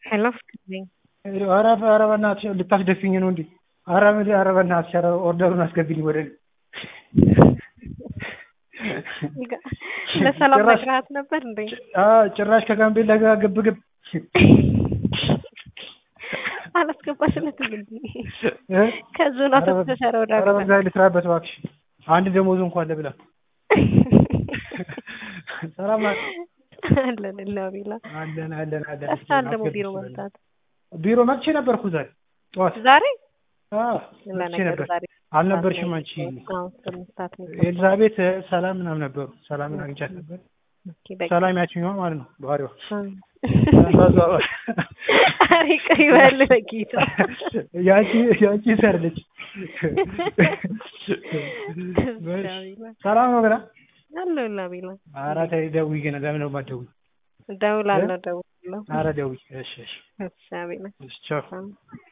ሄሎ ፍቅር ነኝ። ኧረ ኧረ በእናትሽ ልታስደፊኝ ነው እንዴ? ኧረ ምን ኧረ በእናትሽ ኧረ ኦርደሩን አስገቢልኝ ወደ እኔ። ለሰላም ጭራሽ- ነግረሃት ነበር እንዴ? አዎ ጭራሽ ከጋምቤላ ጋር ግብ ግብ አላስገባሽለትም እንዴ? እ? ከዙን ኧረ በ- አስወጥተሻል ወደ ኧረ በዛ ልስራበት እባክሽ። አንድ ደሞዙ እንኳን ለብላ ሰላም ናት? አለን ላቢላ አለን አለን አለን። እሳል ደግሞ አስገቢኝ ቢሮ ወደ እኔ። መምጣት ቢሮ መጥቼ ነበርኩ ዛሬ ጠዋት። ዛሬ አዎ መጥቼ ለነገሩ ነበር። ዛሬ አልነበርሽም አንቺ? አዎ ስምንት ነው ኤልዛቤት ሰላም ምናምን ነበሩ። ሰላምን አግኝቻት ነበር። ኦኬ በቃ ሰላም ያችኛዋ ማለት ነው ባህሪዋ እ። ኧረ ይቅር ይበል በጌታ ያቺ ያቺ ሰርልች ሰላም ነው ገና አለሁ ላቢላ ኧረ ተይ ደውዪ ገና ለምን ነው የማትደውዪ? እደውላለሁ እደውላለሁ ኧረ ደውዪ እሺ እሺ እሺ አቤላ እሺ ቻው ሰላም